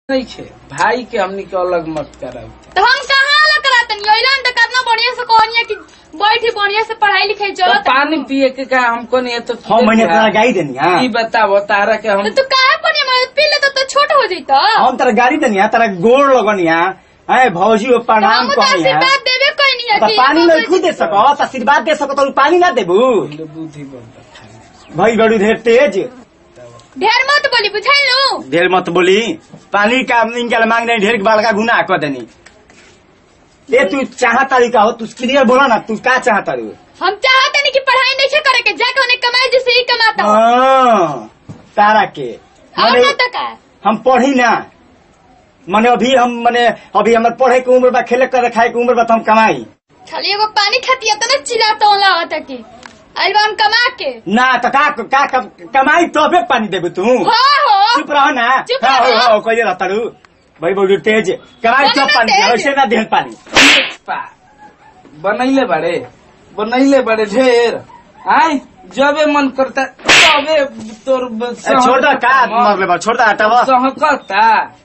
नहीं खे भाई के हमनी के अलग मत कराऊ तो हम कहाँ अलग करातनी ओइलन तो कितना बढ़िया से कहनिया कि बैठी बढ़िया से पढ़ाई लिखाई तो चलत पानी पिए के का हमको नहीं है तो हम महीने तोरा गाड़ी देनी हाँ ई बताओ तारा के हम तो तू काहे बढ़िया मतलब पी ले तो, तो छोट हो जइतो हम तोरा गाड़ी देनी हाँ, तोरा गोड़ लगनी है भौजी वो प्रणाम हम तो कहनी आशीर्वाद देबे कोई नहीं है तो कि पानी नहीं खुद दे सको तो आशीर्वाद दे सको तो पानी ना देबू पहले बुद्धि बन रखा भाई बड़ी ढेर तेज ढेर मत बोली बुझाइलू ढेर मत बोली पानी का इनका मांग रही ढेर बड़का गुना कर देनी ये तू चाह तरीका हो तू क्लियर बोला ना तू का चाह तारू हम चाहते नहीं कि पढ़ाई नहीं करे के जाके उन्हें कमाई जैसे ही कमाता हो हाँ, तारा के और माने ना तो का हम पढ़ी ना माने अभी हम माने अभी हमारे पढ़े के उम्र बा खेले करे खाए के उम्र बा तो हम कमाई खाली एगो पानी खाती है तो ना चिल्लाता होला होता कि आइल बा हम कमा के ना तो का का, का कमाई तबे पानी देबू तू हो हो चुप रहो ना चुप हाँ, रहो। हो, हो, कहिए रहता रू भाई बोलू तेज कमाई बोलो चुप ना पानी तेज। वैसे ना देह पानी बनैले बड़े बनैले बड़े ढेर आय जबे मन करता तबे तोर ए, छोड़ दो का मरले बा छोड़ दो हटावा सहकता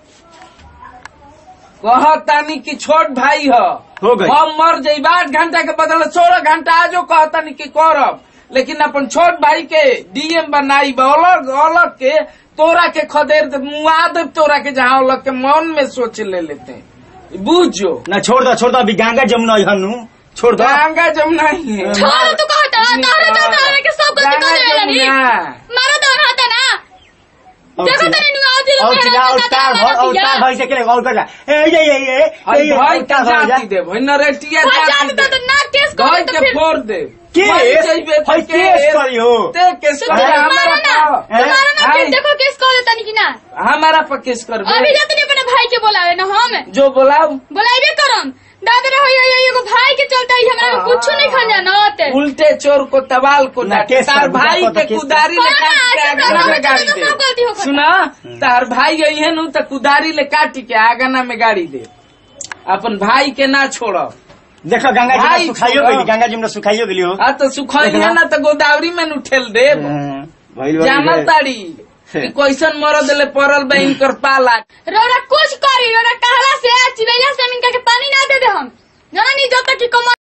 कहतानी कि छोट भाई ह हो गई। हम मर जाइब आठ घंटा के बदले सोलह घंटा आजो कहतानी कि करब लेकिन अपन छोट भाई के डीएम बनाई अलग अलग के तोरा के खदेर दे मुआ दे तोरा के जहाँ अलग के मन में सोच ले लेते हैं बुझो ना छोड़ दो छोड़ दो अभी गंगा जमुना हनु छोड़ दो गंगा जमुना ही है छोड़ तू कहता तोहरे तो तोहरे के सब गलती गंगा कर लेनी जमुना मारा तो हाथ ना और देखो चिल्ला- तने नु आओ दिलो और चिल्ला और तार भर और तार भाई से के और कर ए ये ये ये अरे ये भाई और का तार भर जा जाति दे भाई नरेटिया हो जाति जात दे तो ना केस कर भाई तो के फिर फोड़ दे केस? मर जाइबे तो भाई केस करियो। ते केस तो कर मारा हमारा ना पाव। तुम्हारा ना हाय, फिर देखो केस कर देता नहीं कि ना हमारा पर केस कर अभी जाते नहीं अपने भाई के बोलावे ना हम जो बोलाओ बोलाइबे करम दादा रहो ये ये एगो भाई के चलता ही हमरा कुछ नहीं खा जानत उल्टे चोर को तबाल को ना, डांटे केस तार कर, भाई बुझा के पता केस कुदारी कर। ले काट के हाँ, आगना ऐसे में तो गाड़ी सब दे गलती होकर। सुना तार भाई आई है नु तो कुदारी ले काट के आगना में गाड़ी दे अपन भाई के ना छोड़ो देखो गंगा जी भाई में सुखाइयो छोड़ो। गेली गंगा जी में सुखाइयो गेली हो आ तो सुखाई है ना तो गोदावरी में नु ठेल दे हाँ, भाई भाई जानल भाई। ताड़ी कि कैसन मरद ले पड़ल बा इनकर पाला रोड़ा कुछ करी रोड़ा कहला से चिड़ैया से इनका के पानी ना दे दे हम जाना नहीं जब तक कि कम